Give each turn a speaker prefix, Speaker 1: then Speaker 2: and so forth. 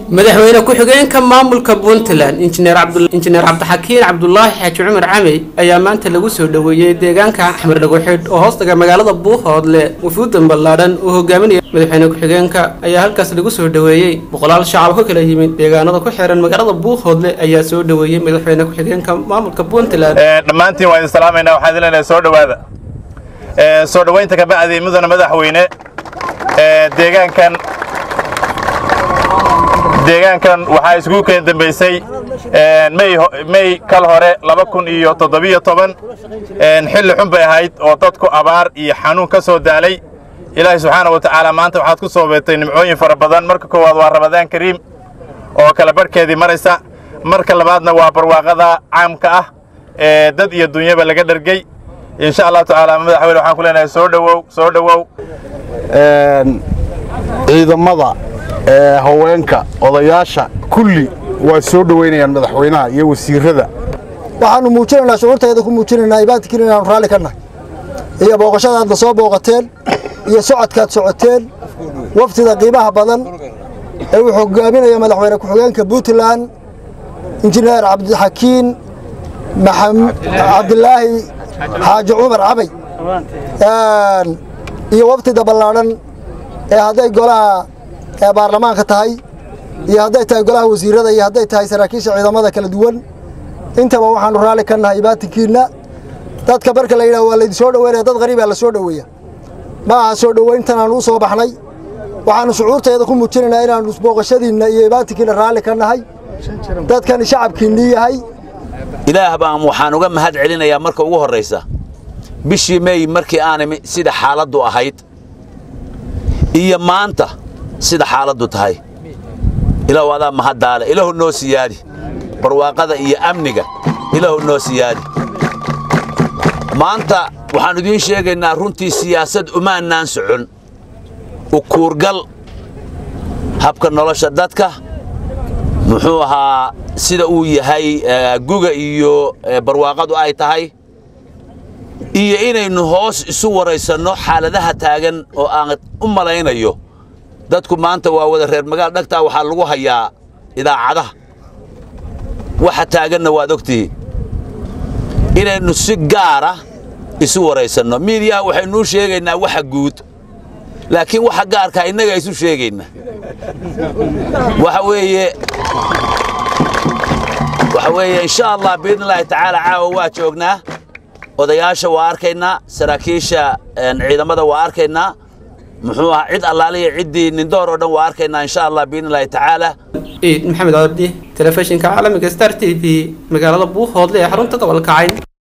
Speaker 1: madaxweyne ku-xigeenka maamulka puntland injineer injineer cabdixakiin cabdulaahi xaaji cumar camey ayaa maanta lagu soo dhoweeyey deegaanka xamar dhagoxidh oo hoostaga magaalada buuhoodle wafuudan ballaadhan uu hogaaminaya madaxweyne ku-xigeenka ayaa halkaas lagu soo dhoweeyey boqolaal shacab ka kala yimid deegaanada ku xiran magaalada buuhoodle ayaa soo dhoweeyey madaxweyne ku-xigeenka maamulka puntland
Speaker 2: dhammaantiin waa idin salaamaynaa waxaan idin leenahay soo dhowaada soo dhowaynta ka bacdi mudana madaxweyne deegaankan deegaankan waxaa iskugu keen dambaysay mey kal hore laba kun iyo toddobiyo toban xilli xun bay ahayd oo dadku abaar iyo xanuun ka soo daalay ilaahay subxaana wa tacaala maanta waxaad ku soo beetay nimcooyin fara badan marka koowaad waa ramadaan kariim oo kala barhkeedii maraysa marka labaadna waa barwaaqada caamka ah ee dad iyo dunyaba laga dhergey insha allahu tacaala madaxweyne waxaan ku leenahay soo dhowow soo dhowow
Speaker 3: ciidamada haweenka odayaasha kulli waa soo dhowaynayaan madaxweynaha iyo wasiirada
Speaker 4: waxaannu muujinaynaa shucuurtayda ku muujinaynaa ibaadkiina inaanu raalli ka nahay iyo booqashadaadna soo booqateen iyo socodkaad socoteen waftida qiimaha badan ee uu hogaaminaya madaxweyne ku-xigeenka puntland injineer cabdixakiin cabdilaahi xaaji cumar cabay iyo waftida ballaadhan ee hadday golaha baarlamaanka tahay iyo hadday tahay golaha wasiirada iyo hadday tahay saraakiisha ciidamada kala duwan intaba waxaannu raalli ka nahay ibaatinkiinna dadka marka la yidhaho waa laydin soo dhoweynaya dad qariibaa la soo dhoweeya ma aha soo dhowayntan aanu u soo baxnay waxaannu shucuurtayda ku muujinaynaa inaannu booqashadiinna iyo ibaatinkiinna raalli ka nahay dadkani shacabkiinnii yahay
Speaker 5: ilaah baan waxaan uga mahad celinayaa marka ugu horraysa bishii meey markii aanimi sida xaaladdu ahayd iyo maanta sida xaaladdu tahay ilaahu adaa mahaddaale ilaahu noo siyaadi barwaaqada iyo amniga ilaahu noo siyaadi maanta waxaannu idiin sheegaynaa runtii siyaasad umaannaan socon ukuurgal habka nolosha dadka muxuu ahaa sida uu yahay guga iyo barwaaqadu ay tahay iyo inaynu hoos isu waraysanno xaaladaha taagan oo aan u malaynayo dadku maanta waa wada reer magaal dhagtaa waxaa lagu hayaa idaacadaha waxa taaganna waad ogtihiin inaynu si gaara isu waraysanno miidiyaha waxaynuu sheegaynaa waxa guud laakiin waxa gaarkaa innaga isu sheegaynaa waxa weeye waxa weeye insha allah biidni illaahi tacaala caawa waa joognaa odayaasha waa arkaynaa saraakiisha ciidamada waa arkaynaa muxuu ahaa cid allaaliya ciddii nindoor oo dhan waa arkaynaa insha allah biidni illaahi tacaala
Speaker 1: ciid maxamed abdi telefishinka caalamiga star t v magaalada buuhoodle ee xarunta gobolka cayn